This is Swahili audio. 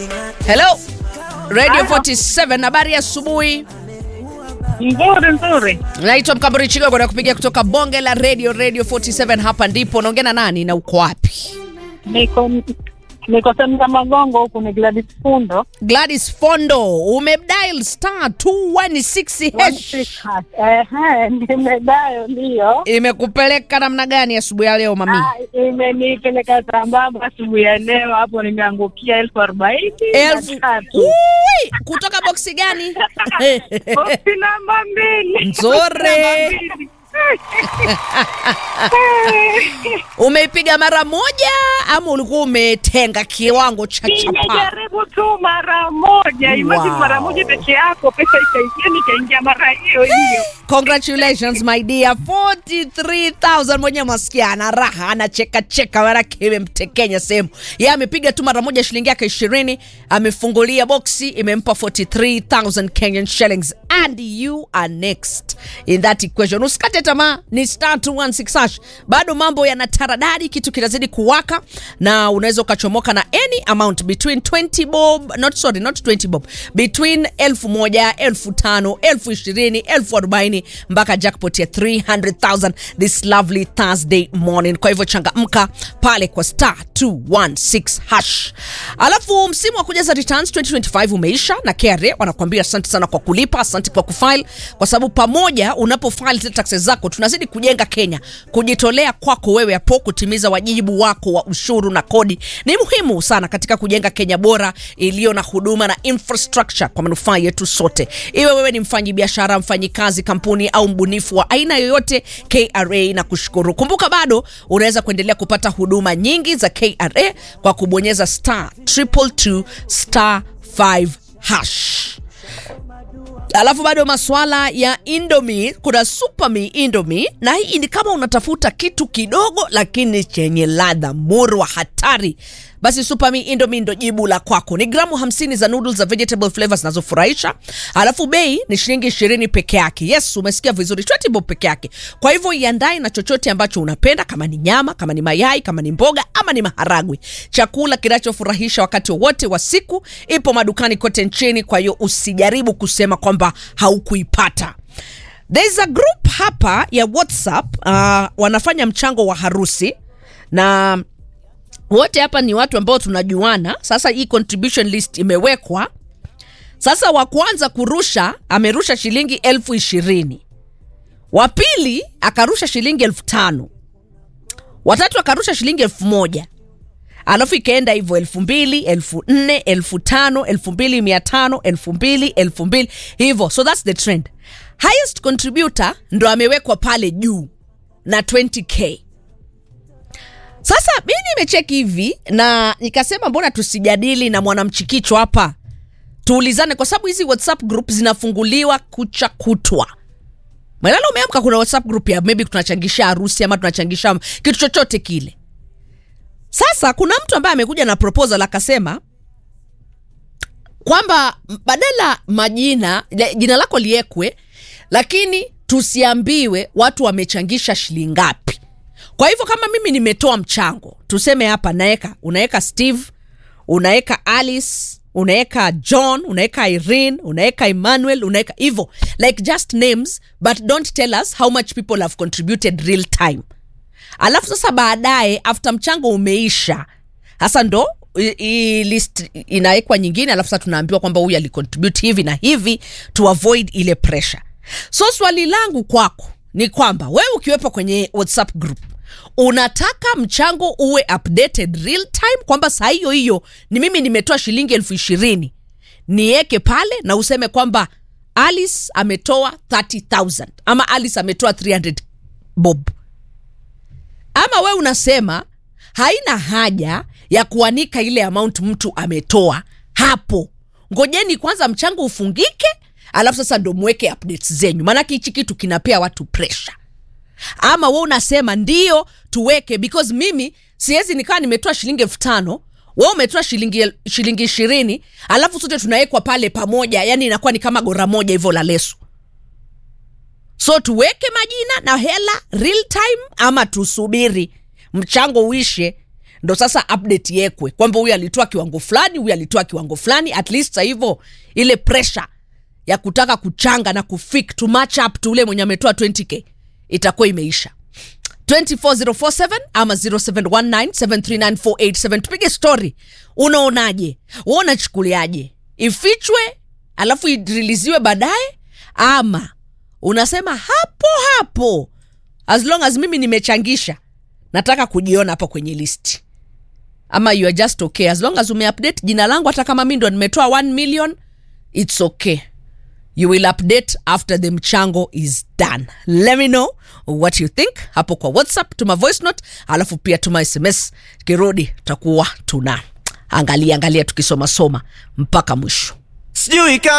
Hello. Radio 47 habari ya asubuhi. Nzuri nzuri. Naitwa Mkamburi Chigogo na kupigia kutoka bonge la radio Radio 47 hapa ndipo. Naongea na nani na uko wapi? Niko niko sehemu za Magongo huku ni Gladys Fundo. Gladys Fondo, umedial star 216 hash. Ehe, nimedayo ndio. Imekupeleka namna gani asubuhi ya leo mami? Ah, Imenipeleka sambamba asubuhi ya leo, hapo nimeangukia elfu arobaini na Elfu tatu. Ui, kutoka boksi gani? Boksi namba mbili. Nzuri. Namba mbili. Umeipiga mara moja ama ulikuwa umetenga kiwango cha chapa? Nimejaribu tu mara moja, imagine Wow. mara moja peke yako, pesa ikaingia, nikaingia mara hiyo hiyo. Congratulations my dear, 43000 mwenye masikia ana raha anacheka cheka, manake imemtekenya sehemu. Yeye amepiga tu mara moja shilingi yake 20, amefungulia boksi imempa 43000 Kenyan shillings and you are next in that equation. Usikate tamaa, ni star 216 hash. Bado mambo yana taradadi, kitu kinazidi kuwaka na unaweza ukachomoka na any amount between 20 bob, not sorry, not 20 bob, between elfu moja, elfu tano, elfu ishirini, elfu arobaini mpaka jackpot ya 300,000 this lovely Thursday morning. Kwa hivyo changamka pale kwa star 216 hash. Alafu msimu wa kujaza returns 2025 umeisha na KRA wanakuambia asante sana kwa kulipa, asante kwa kufile, kwa sababu pamoja unapofile zile taxes zako tunazidi kujenga Kenya. Kujitolea kwako wewe hapo kutimiza wajibu wako wa ushuru na kodi ni muhimu sana katika kujenga Kenya bora iliyo na huduma na infrastructure kwa manufaa yetu sote. Iwe wewe ni mfanyi biashara, mfanyi kazi, kampuni au mbunifu wa aina yoyote, KRA na kushukuru. Kumbuka bado unaweza kuendelea kupata huduma nyingi za KRA kwa kubonyeza star triple two star 5 hash. Alafu bado maswala ya Indomie, kuna Super Me Indomie, na hii ni kama unatafuta kitu kidogo lakini chenye ladha murwa hatari, basi Super Me Indomie ndo jibu la kwako. Ni gramu 50 za noodles za vegetable flavors zinazofurahisha, alafu bei ni shilingi 20 peke yake. Yes, umesikia vizuri, 20 bob peke yake. Kwa hivyo iandae na chochote ambacho unapenda, kama ni nyama, kama ni mayai, kama ni mboga ama ni maharagwe. Chakula kinachofurahisha wakati wowote wa siku ipo madukani kote nchini, kwa hiyo usijaribu kusema kwamba haukuipata. There's a group hapa ya WhatsApp uh, wanafanya mchango wa harusi na wote hapa ni watu ambao tunajuana. Sasa hii contribution list imewekwa sasa. Wa kwanza kurusha amerusha shilingi elfu ishirini wa pili akarusha shilingi elfu tano watatu akarusha shilingi elfu moja alafu ikaenda hivyo elfu mbili elfu nne elfu tano elfu mbili mia tano elfu mbili elfu mbili hivyo so thats the trend highest contributor ndo amewekwa pale juu na 20k sasa mi nimecheki hivi na nikasema mbona tusijadili na mwanamchikicho hapa tuulizane kwa sababu hizi whatsapp group zinafunguliwa kucha kutwa Malala umeamka, kuna whatsapp group ya maybe tunachangisha harusi ama tunachangisha kitu chochote kile. Sasa kuna mtu ambaye amekuja na proposal akasema kwamba badala majina le- jina lako liekwe, lakini tusiambiwe watu wamechangisha shilingi ngapi. Kwa hivyo kama mimi nimetoa mchango, tuseme hapa naeka, unaweka Steve, unaweka Alice, unaweka John, unaweka Irene, unaweka Emmanuel, unaweka hivyo like just names but don't tell us how much people have contributed real time. Alafu sasa baadaye after mchango umeisha, sasa ndo i- i list inawekwa nyingine, alafu sasa tunaambiwa kwamba huyu alicontribute hivi na hivi to avoid ile pressure. So swali langu kwako ni kwamba wewe ukiwepo kwenye WhatsApp group unataka mchango uwe updated real time, kwamba saa hiyo hiyo ni mimi nimetoa shilingi elfu ishirini niweke pale na useme kwamba Alice ametoa 30000 ama Alice ametoa 300 bob ama we unasema haina haja ya kuanika ile amount mtu ametoa hapo, ngojeni kwanza mchango ufungike, alafu sasa ndo mweke updates zenyu, maanake hichi kitu kinapea watu pressure. Ama we unasema ndio tuweke, because mimi siwezi nikawa nimetoa shilingi elfu tano we umetoa shilingi el- shilingi ishirini alafu sote tunawekwa pale pamoja, yani inakuwa ni kama gora moja hivyo la leso so tuweke majina na hela real time ama tusubiri mchango uishe ndo sasa update yekwe kwamba huyu alitoa kiwango fulani huyu alitoa kiwango fulani at least sa hivyo ile pressure ya kutaka kuchanga na kufik to match up to ule mwenye ametoa 20k itakuwa imeisha 24047 ama 0719739487 tupige story unaonaje wa unachukuliaje ifichwe alafu iriliziwe baadaye ama unasema hapo hapo as long as mimi nimechangisha nataka kujiona hapo kwenye listi ama you are just okay as long as umeupdate jina langu hata kama mi ndo nimetoa 1 million it's okay you will update after the mchango is done let me know what you think hapo kwa whatsapp tuma voice note alafu pia tuma sms kirudi tutakuwa tuna angalia angalia tukisoma soma mpaka mwisho sijui kama